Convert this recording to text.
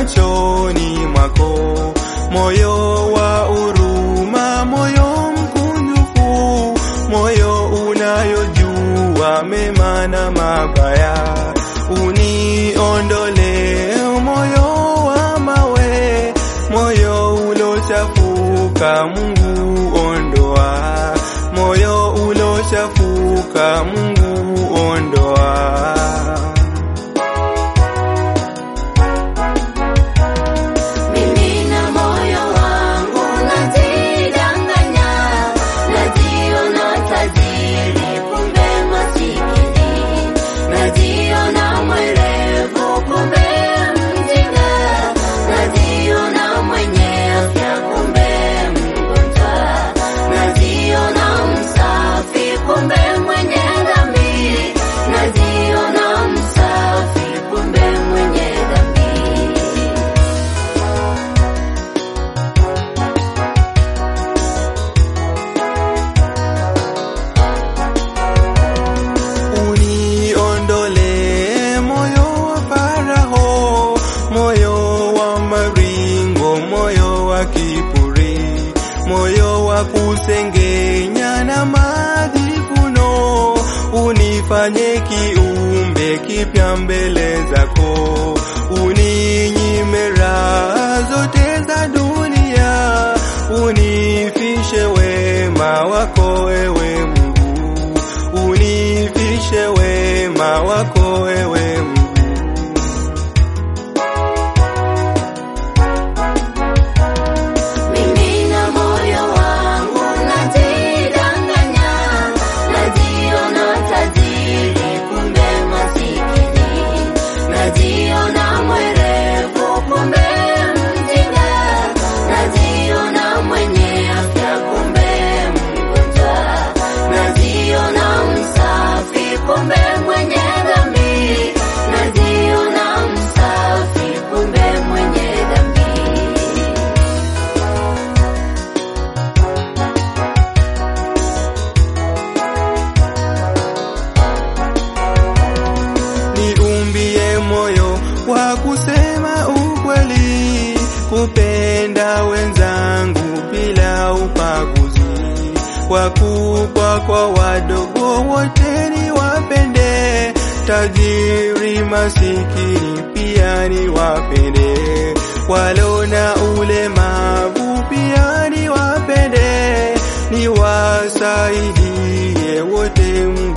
machoni mwako, moyo wa huruma, moyo mkunjufu, moyo unayojua mema na mabaya. Uniondole moyo wa mawe, moyo ulochafuka, Mungu ondoa, moyo ulochafuka, Mungu ondoa. Mimi na moyo wangu najidanganya, najiona tajiri kumbe masikini, najiona mwerevu kumbe mjinga, najiona mwenye afya kumbe mgonjwa, najiona msafi kumbe mwenye dhambi, najiona msafi kumbe mwenye dhambi. Uniondole moyo wa Farao, moyo wa maringo, moyo wa kiburi, moyo wa kusengenya na majivuno. Unifanye kiumbe kipya mbele zako, uninyime raha zote za dunia, unifishe wema wako ewe Mungu unifishe wema wako ewe Mungu. Mimi na moyo wangu najidanganya, najiona tajiri kumbe masikini, najiona mwerevu kumbe mjinga, najiona mwenye afya kumbe mgonjwa, najiona msafi kumbe mwenye dhambi, najiona msafi kumbe mwenye dhambi. Niumbie moyo wa kusema ukweli, kupenda wenzangu bila ubaguzi, wakubwa kwa wadogo wote niwapende, tajiri masikini pia niwapende, walo na ulemavu pia niwapende, niwasaidie wote Mungu